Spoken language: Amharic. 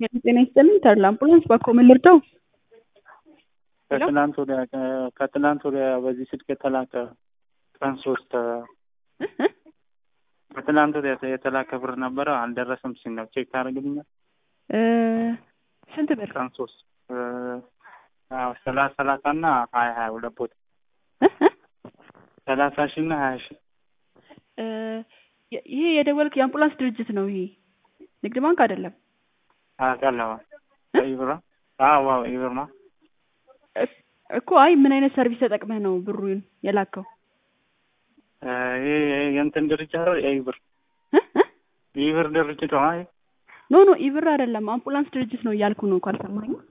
ጤና ይስጥልኝ ተድላ አምቡላንስ ባኮ ምን ልርዳው? ከትናንት ወዲያ ከትናንት ወዲያ በዚህ ስልክ የተላከ ቀን ሶስት ከትናንት ወዲያ የተላከ ብር ነበረ አልደረሰም ሲል ነው። ቼክ ታደርግልኛል? ስንት ብር? ቀን ሶስት ሰላሳ ሰላሳ እና ሀያ ሀያ ሁለት ቦታ ሰላሳ ሺ እና ሀያ ሺ ይሄ የደወልክ የአምቡላንስ ድርጅት ነው። ይሄ ንግድ ባንክ አይደለም። አውቃለሁ። ኢብራ አዎ፣ ኢብራ እኮ አይ ምን አይነት ሰርቪስ ተጠቅመህ ነው ብሩን የላከው? ይሄ የእንትን ድርጅት አይደል? የኢብር ኢብር ድርጅት ነው። አይ ኖ ኖ ኢብር አይደለም፣ አምቡላንስ ድርጅት ነው እያልኩ ነው። ካልሰማኝ